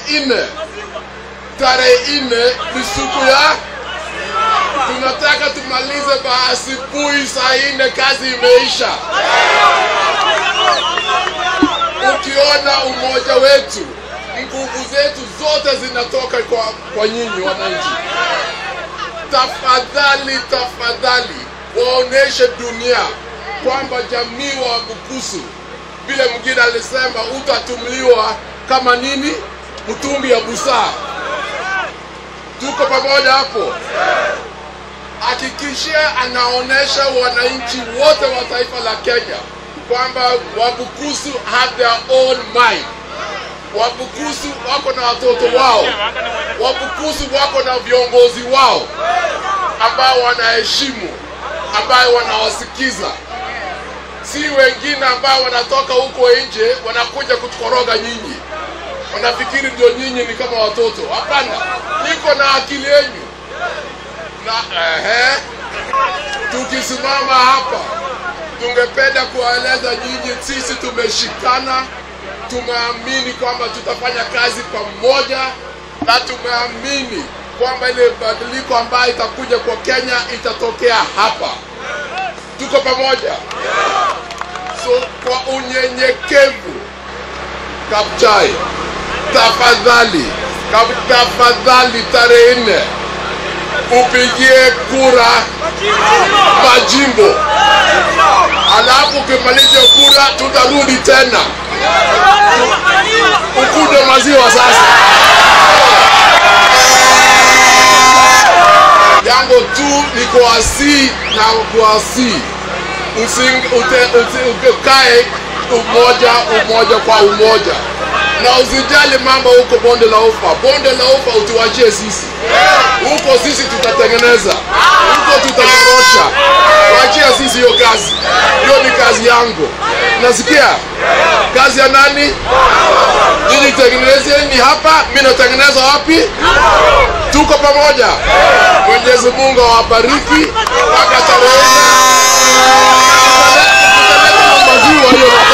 nne tarehe nne ni siku ya tunataka tumalize ba asubuhi saa nne kazi imeisha ukiona umoja wetu nguvu zetu zote zinatoka kwa, kwa nyinyi wananchi tafadhali tafadhali waoneshe dunia kwamba jamii wa Bukusu vile mwingine alisema utatumliwa kama nini mtumbi ya busaa tuko pamoja hapo hakikishia anaonesha wananchi wote wa taifa la Kenya kwamba Wabukusu have their own mind. Wabukusu wako na watoto wao, Wabukusu wako na viongozi wao ambao wanaheshimu, ambao wanawasikiza, si wengine ambao wanatoka huko nje wanakuja kutukoroga nyinyi, wanafikiri ndio nyinyi ni kama watoto. Hapana, niko na akili yenu na ehe, tukisimama hapa tungependa kuwaeleza nyinyi, sisi tumeshikana, tumeamini kwamba tutafanya kazi pamoja, na tumeamini kwamba ile badiliko ambayo itakuja kwa Kenya itatokea hapa. Tuko pamoja. So kwa unyenyekevu, Kapchai, tafadhali, kap- tafadhali, tarehe nne upigie kura majimbo alafu ukimaliza kura tutarudi tena ukunywe maziwa sasa. Jambo tu ni kuwasii na kuwasii, Usi- ute- usi- ukae umoja umoja kwa umoja, na usijali mambo huko bonde la ufa. Bonde la ufa utuachie sisi, huko sisi tutatengeneza, huko tutanyorosha. Wachia sisi hiyo kazi, hiyo ni kazi yangu. Nasikia kazi ya nani? Nyinyi tengenezeni hapa, mimi natengeneza wapi? Tuko pamoja. Mwenyezi Mungu awabariki mpaka tarehe nne. Tutaleta maziwa hiyo